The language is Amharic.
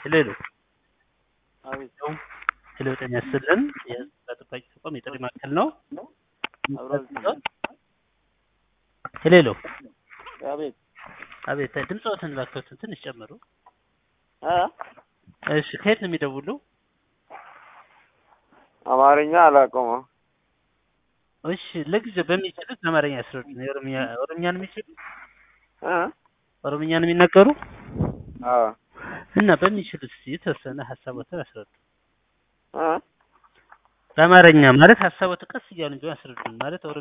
ሄሎ ሄሎ አቤት ሄሎ ጤና ይስጥልን የህዝብ ጠባቂ ተቋም የጥሪ ማዕከል ነው አብሮ ሄሎ ሄሎ አቤት አቤት ድምፅዎትን እባክዎትን ትንሽ ጨምሩ እ እሺ ከየት ነው የሚደውሉ አማርኛ አላውቀውም እሺ ለጊዜው በሚችሉት አማርኛ ያስረዱን የኦሮምኛ ኦሮምኛ ነው የሚችሉ እ ኦሮምኛ ነው የሚናገሩ አዎ እና በሚችሉት እስኪ የተወሰነ ሀሳቦትን ያስረዱ እ በአማርኛ ማለት ሀሳቦት ቀስ እያሉ ቢሆን ያስረዱን ማለት